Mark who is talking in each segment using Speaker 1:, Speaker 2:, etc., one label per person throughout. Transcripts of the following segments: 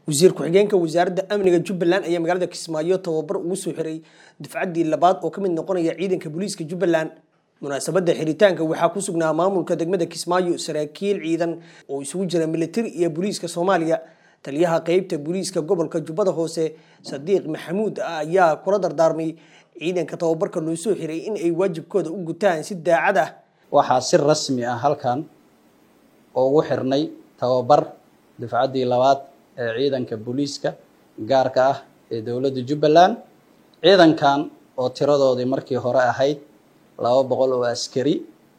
Speaker 1: wasiir ku-xigeenka wasaaradda amniga jubbaland ayaa magaalada kismaayo tababar ugu soo xiray dufcaddii labaad oo ka mid noqonaya ciidanka booliiska jubbaland munaasabadda xiritaanka waxaa ku sugnaa maamulka degmada kismaayo saraakiil ciidan oo isugu jira militari iyo booliiska soomaaliya taliyaha qeybta booliiska gobolka jubbada hoose sadiiq maxamuud ayaa kula dardaarmay ciidanka tababarka loo soo xiray in ay waajibkooda u gutaan si daacad ah
Speaker 2: waxaa si rasmi ah halkan ugu xirnay tababar dufcaddii labaad ee ciidanka booliiska gaarka ah ee dowladda jubbaland ciidankan oo tiradoodii markii hore ahayd laba boqol oo askari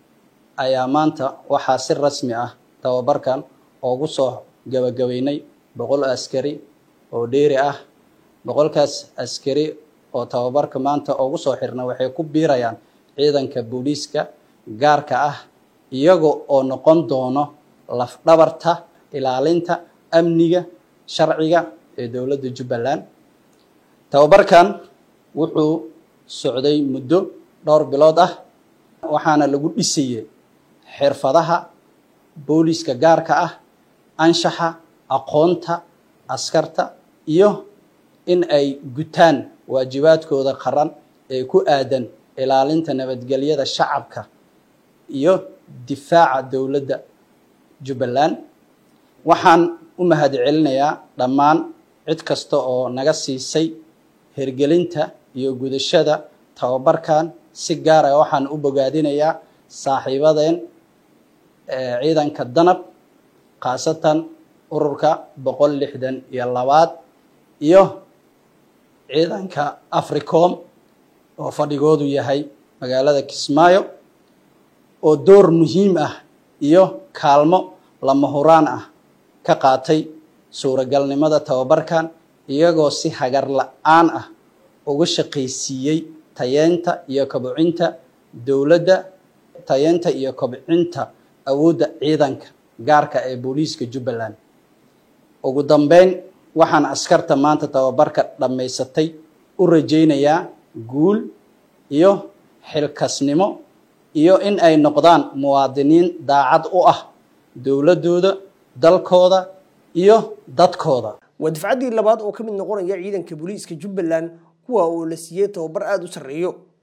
Speaker 2: ayaa maanta waxaa si rasmi ah tababarkan ugu soo gabagabeynay boqol askari oo dheeri ah boqolkaas askari oo tababarka maanta ugu soo xirna waxay ku biirayaan ciidanka booliiska gaarka ah iyaga oo noqon doono lafdhabarta ilaalinta amniga sharciga ee dowladda jubbaland tababarkan wuxuu socday muddo dhowr bilood ah waxaana lagu dhisayey xirfadaha booliiska gaarka ah anshaxa aqoonta askarta iyo in ay gutaan waajibaadkooda qaran ee ku aadan ilaalinta nabadgelyada shacabka iyo difaaca dowladda jubbaland waxaan u mahad celinayaa dhammaan cid kasta oo naga siisay hirgelinta iyo gudashada tababarkan si gaara waxaan u bogaadinayaa saaxiibadeen ciidanka danab khaasatan ururka boqol lixdan iyo labaad iyo ciidanka africom oo fadhigoodu yahay magaalada kismaayo oo door muhiim ah iyo kaalmo lama huraan ah ka qaatay suuragalnimada tababarkan iyagoo si hagar la-aan ah uga shaqaysiiyey tayeenta iyo kobcinta dowladda tayeenta iyo kobcinta awoodda ciidanka gaarka ee booliiska jubbaland ugu dambeyn waxaan askarta maanta tababarka dhammaysatay u rajaynayaa guul iyo xilkasnimo iyo in ay noqdaan muwaadiniin daacad u ah dowladdooda dalkooda iyo dadkooda
Speaker 1: waa dufcaddii labaad oo ka mid noqonaya ciidanka booliiska jubbaland kuwa oo la siiyey tababar aada u sarreeyo